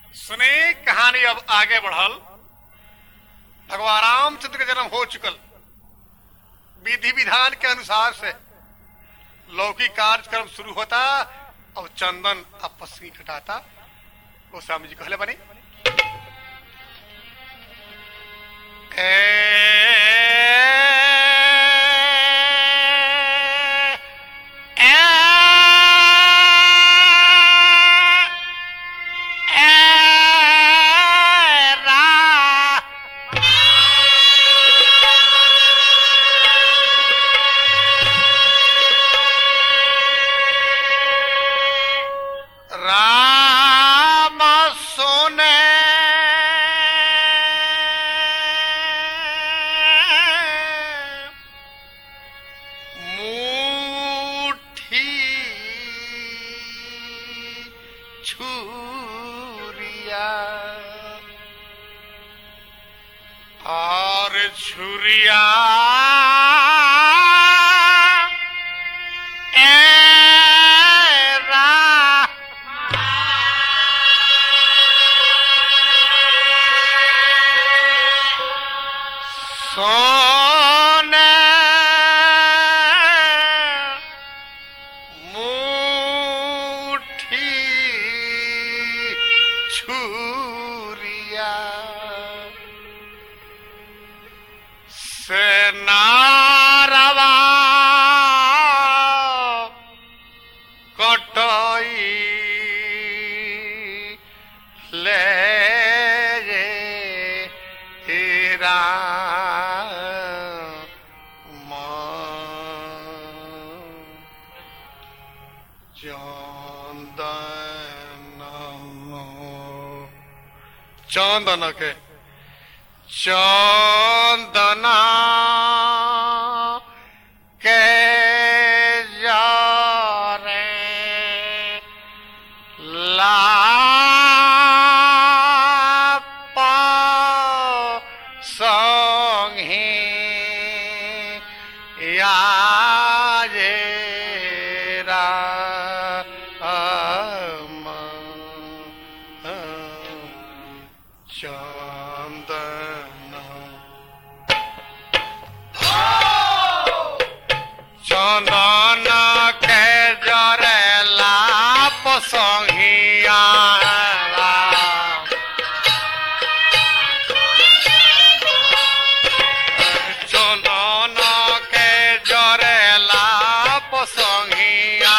सुने कहानी अब आगे बढ़ल भगवान रामचंद्र का जन्म हो चुकल विधि विधान के अनुसार से लौकिक कार्यक्रम शुरू होता अब चंदन अब पसरी कटाता गोस्वामी जी कहले बनी ए, ए, ए, रा राम सोने मुट्ठी छुरिया और छुरिया एरा सोने मुट्ठी छुरिया से नारवा कटई ले हेरा चंदन के चंदना के जारे लापा संगे याजेरा चंदन चंदन के जरेला पसंगिया चंदन के जरेला पसंगिया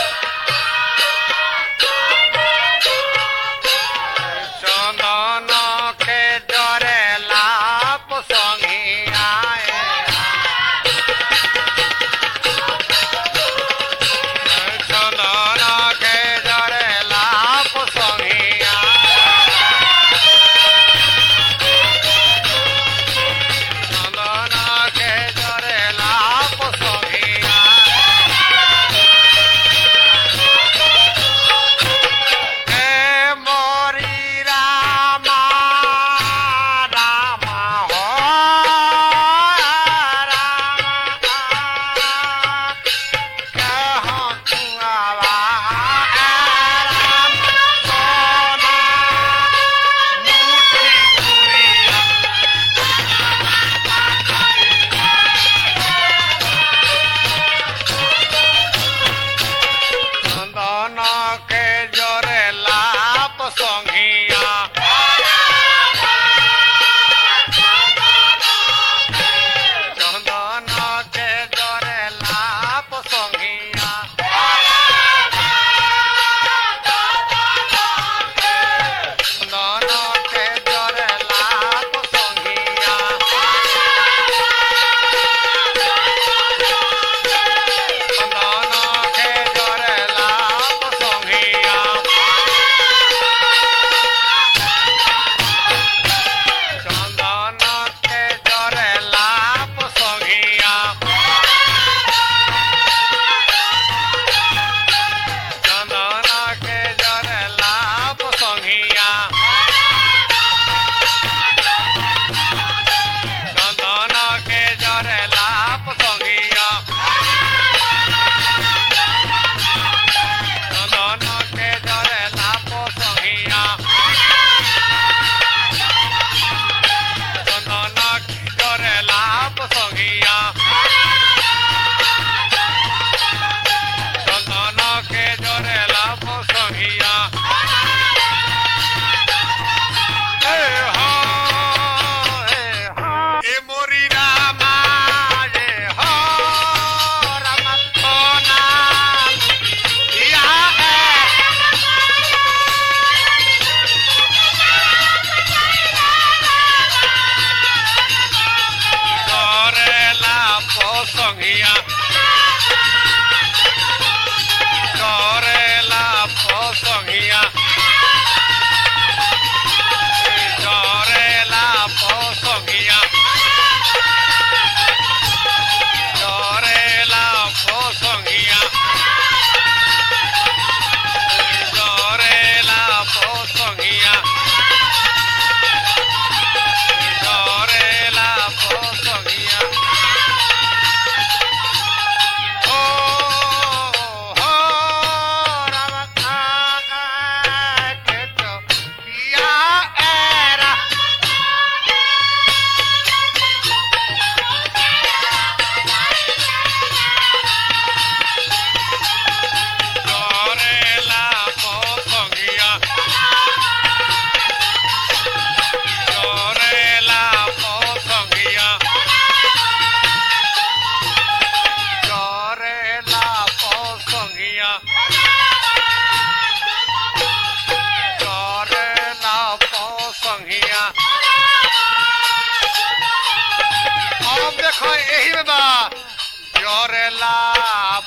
चंदन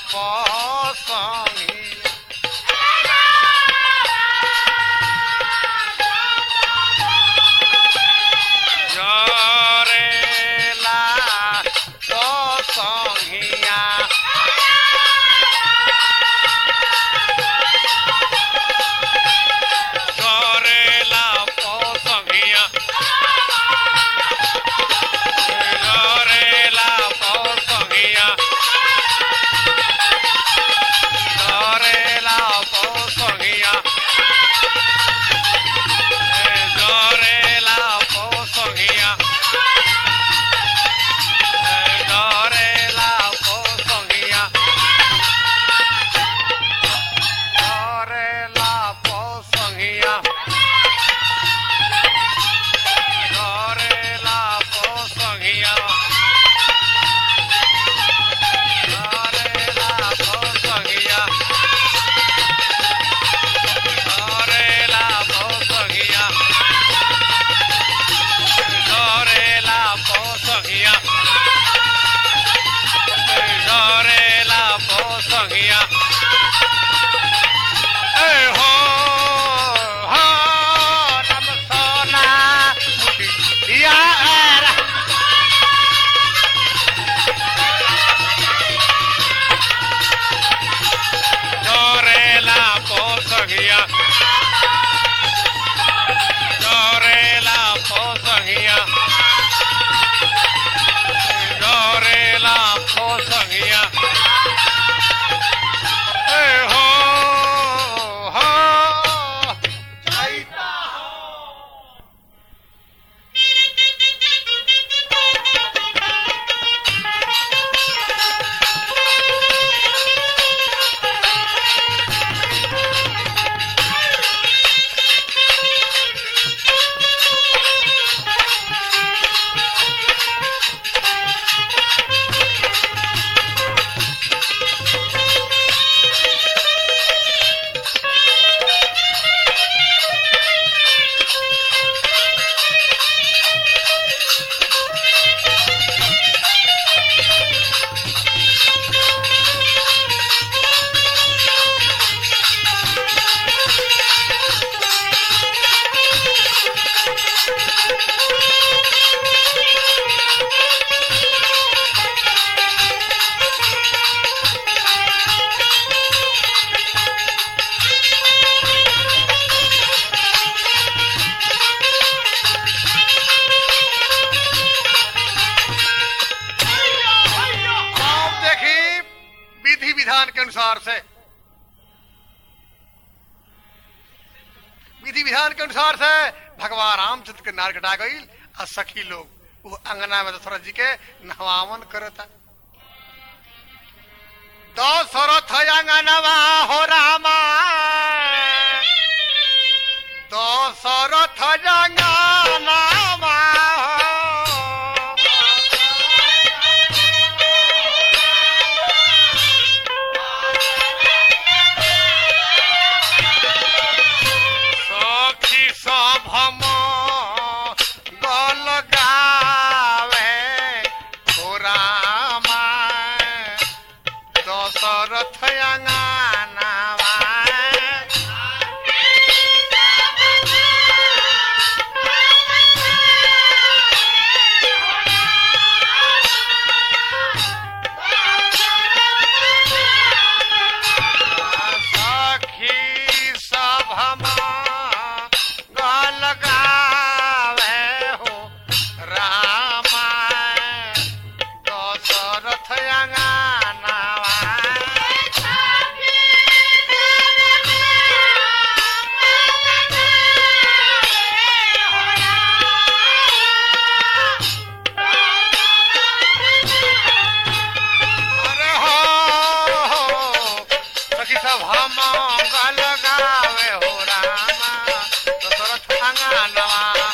पोसंगिया जरेला पोसंगिया जरेला पोसंगिया जरेला पोसंगिया जरेला पोसंगिया जरेला पोसंगिया जरेला पोसंगिया जरेला पोसंगिया जरेला पोसंगिया जरेला पोसंगिया जरेला पोसंगिया जरेला पोसंगिया जरेला पोसंगिया ए हो हो नम सोना मुठी या रा Dorela posagia. Dorela posagia. Dorela posagia. Hey ho ho. Chaita ho. आप देखिए विधि विधान के अनुसार से विधि विधान के अनुसार से भगवान रामचंद्र के नार कटा गई और सखी लोग वो अंगना में दशरथ जी के नहवावन करता दशरथ अंगनवा हो रामा दशरथ अंगनवा हो सखी सभम गल गावे रामा दशरथ अंगनावा सखी सभम गल गावे हो रामा दशरथ अंगनावा अरे हो सखी सब हम गल गावे हो रामा दशरथ अंगनवा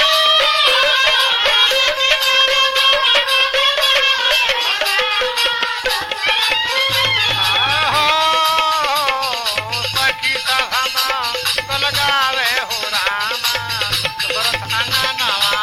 आहो, सखी सब हम गल गावे हो रामा दशरथ अंगनवा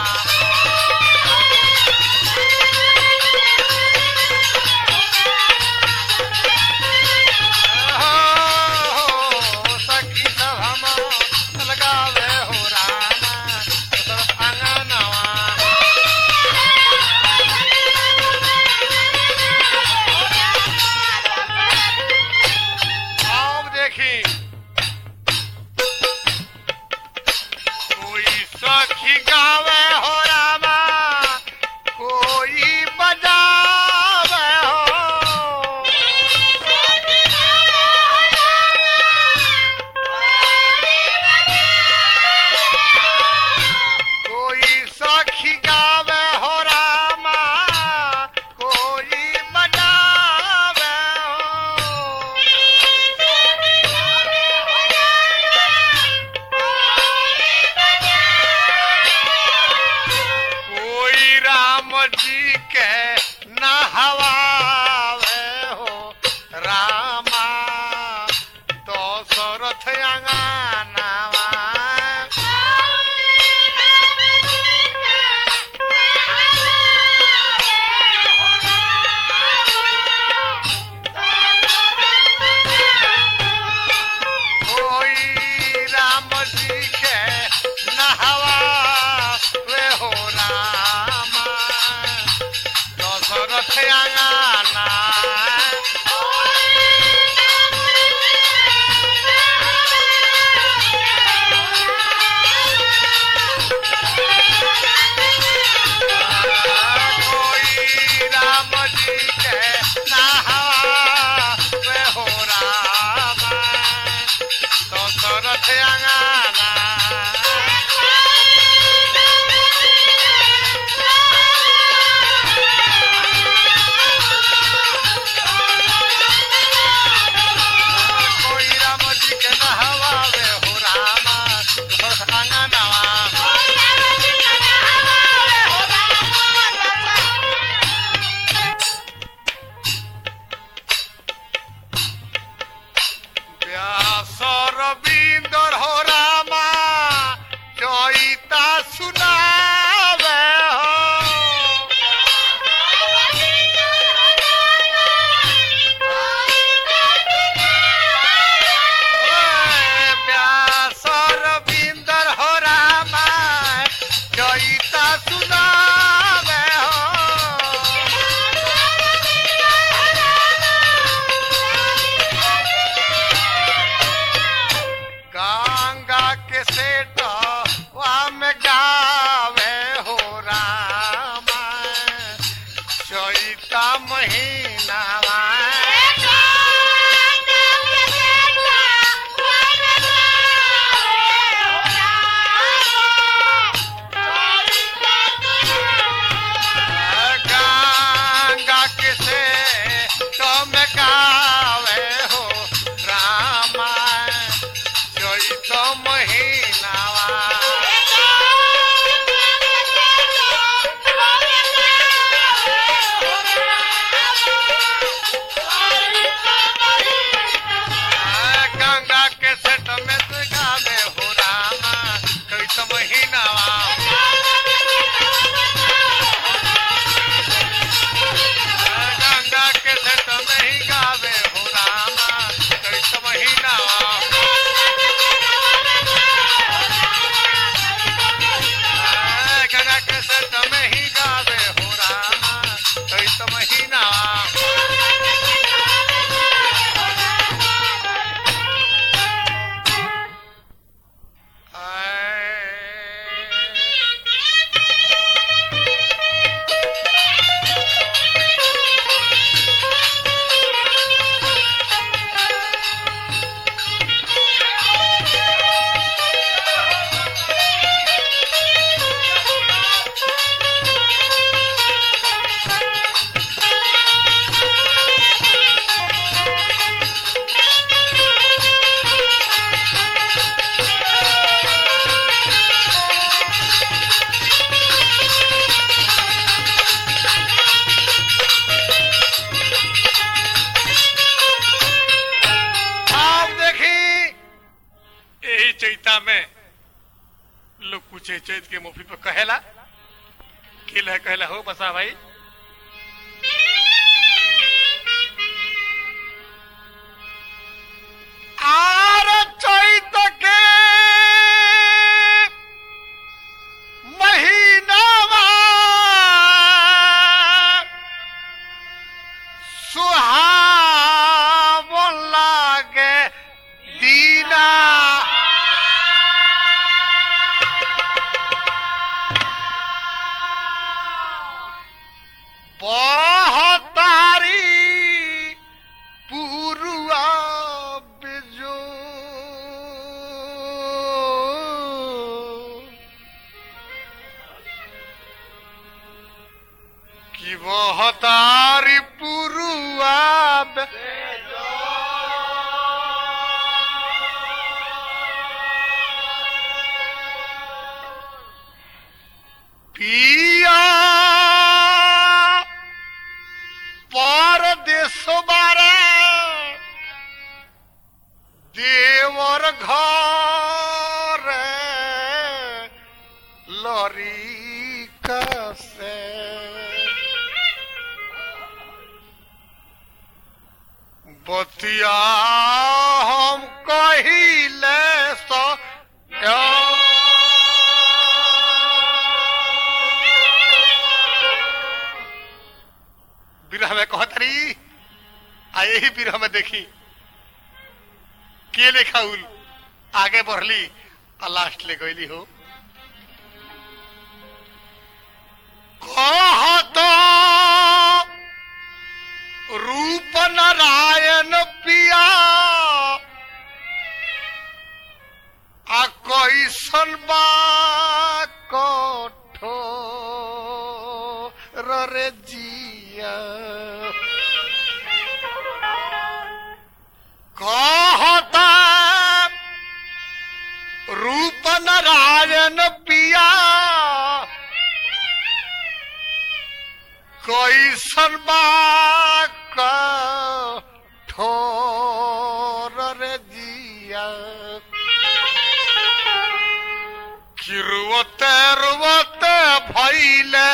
कोई राम जी के नहवावे हो रामा बस अंगनवा व्यास रविंदर हो रामा चैता सुनावे हो व्यास रविंदर हो रामा चैता सुनावे हो गंगा के सेठ वाम गावे हो रामा चैता महीनावा गंगा के सेठ में गावे हो रामा चैता महीनावा गंगा के सेठ में से गावे हो रामा चैता महीनावा गंगा के सेठ में ही गावे हो रामा चैता महीनावा गंगा के सेठ में ही गावे हो रामा चैता महीनावा आप देखी यही चैता में लोग पूछे चैत के मुफी पर कहेला किल है कहला हो बसा भाई आर चैत के महीनावा सुहावन लागे दीना बहतारी पुरुआ बिजो कि बहतारी पुरुआ पिया परदेश बारे देवर घर लरी कसे बतिया हम कहिले सो विरह में कहतरी आ यही विरह में देखी के लेखा उल आगे बढ़ली आ लास्ट ले गईली हो कहत रूप नारायण पिया आ कैसन बा कठोर रे जिया कहता रूप नारायण पिया कैसन बा कठोर रे जिया कि रुवते रुवते भैले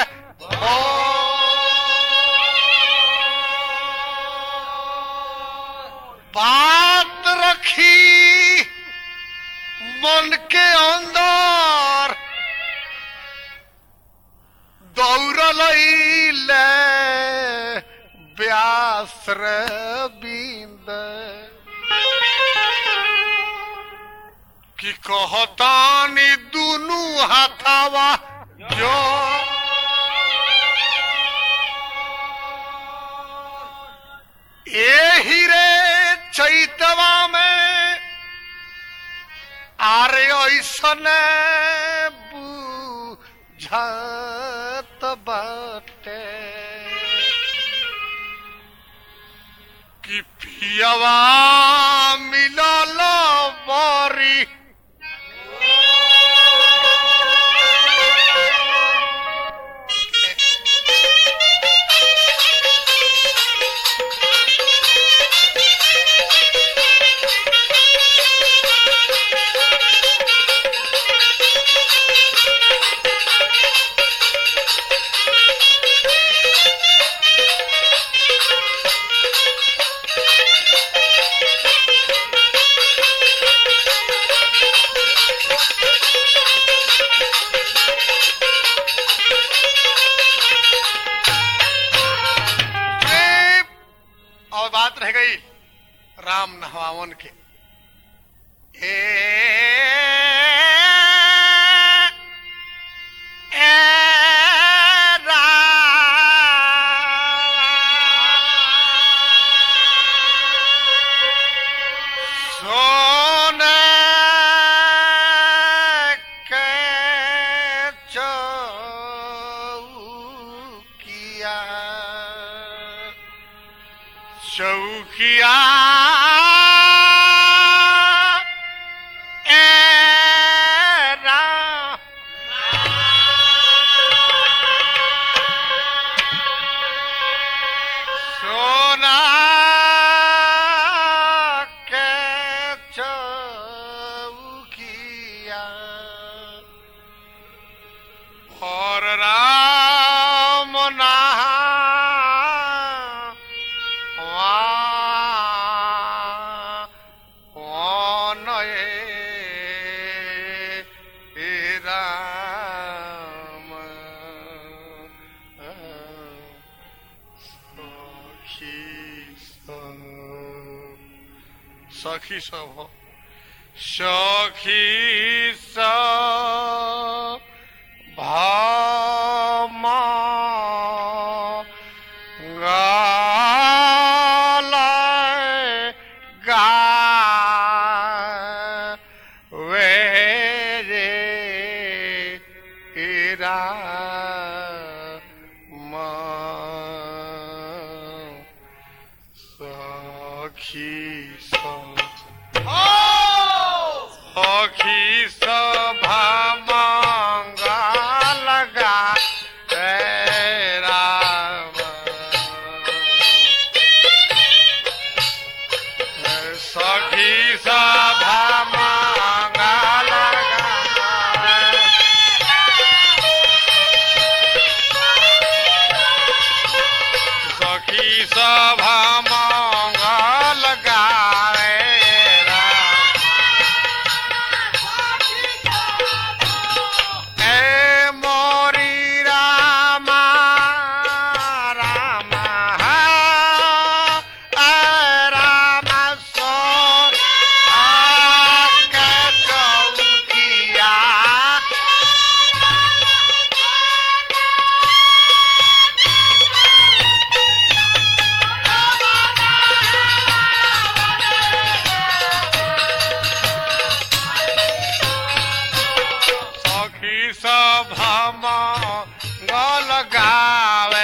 बात रखी मन के अंदर दौड़ल ले व्यास रे बिंद कि कहतानी दुनू हाथावा जो एही रे चैतवा में आरे ऐसन बुझत बाटे कि पियवा मिलल बरी ए, और बात रह गई राम नहवावन के ए, ए, राम। सोने के चौकिया चौकिया ए राम। सोना के चौकिया और राम नहा वा- वान ए- ए राम सखी सब सखी सब हो सखी सब भामा गालाय गा वे रे इरा सखी सब सखी सभा मंगल गावे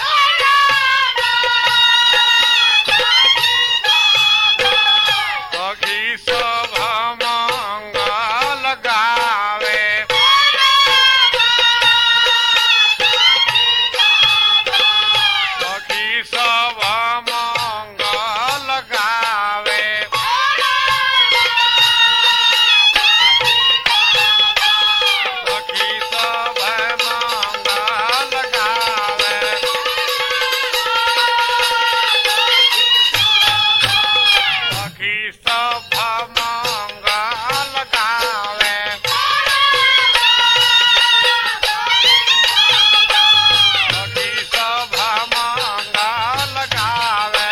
सखी सभा मंगल गावे सखी सभा मंगल गावे सखी सभा मंगल गावे सखी सभा मंगल गावे सखी सभा मंगल गावे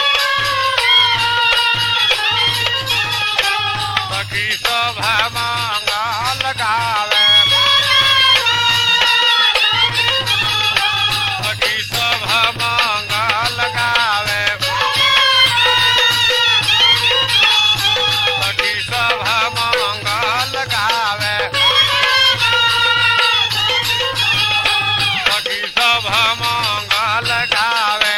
सखी सभा मंगल गावे सखी सभा मंगल गावे सखी सभा मंगल गावे सखी सभा मंगल गावे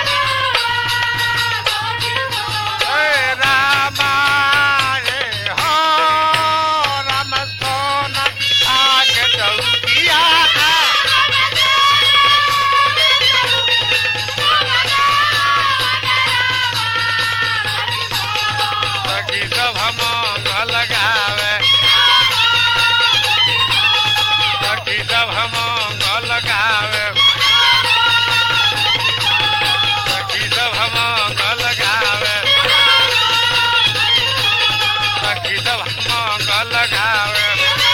हे रामा रे हो राम सोना आके चौकिया सखी सभा मंगल गावे सखी सभा मंगल गावे सखी सभा मंगल गावे सखी सभा मंगल गावे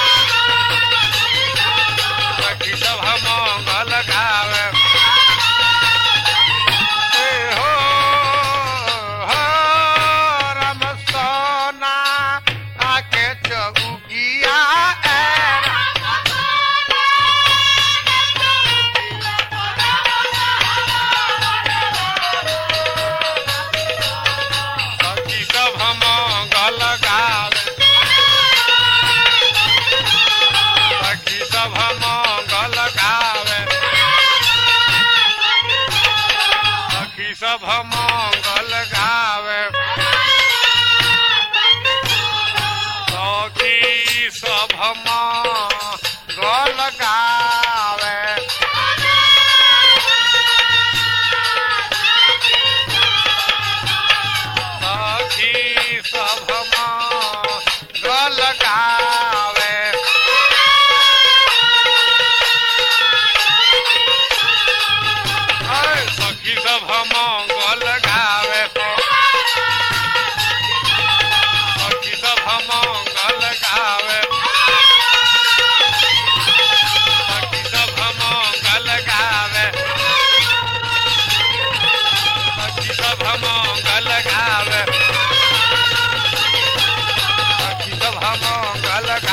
सखी सभा मंगल गावे हे हो हो राम सोना आके चौकिया सखी सभा मंगल गावे सखी सभा मंगल गावे सखी सभा मंगल गावे सखी सभा मंगल गावे सखी सभा मंगल गावे अरे सखी सभा मंगल गावे सखी सभा मंगल गावे सखी सभा मंगल गावे सखी सभा मंगल गावे सखी सभा मंगल